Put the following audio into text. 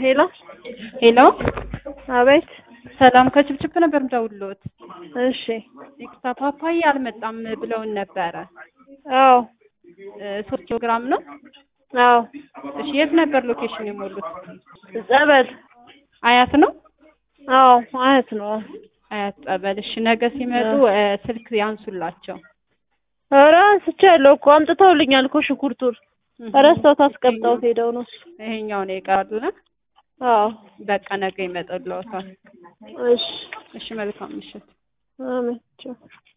ሄሎ ሄሎ አቤት። ሰላም ከችብችብ ነበር ምደውልዎት። እሺ ይቅርታ ፓፓዬ አልመጣም ብለውን ነበረ። አዎ እ ሶስት ኪሎ ግራም ነው። አዎ እሺ የት ነበር ሎኬሽን የሞሉት? ጸበል አያት ነው። አዎ አያት ነው። አያት ጸበል። እሺ ነገ ሲመጡ እ ስልክ ያንሱላቸው። ኧረ አንስቻለሁ እኮ አምጥተውልኛል እኮ ሽንኩርቱን ረስተውት አስቀምጠውት ሄደው ነው እሱ። ይሄኛው ነው የቀረሉና አዎ በቃ ነገ ይመጡልዎታል። እሺ እሺ መልካም ምሽት። አሜን ቻው።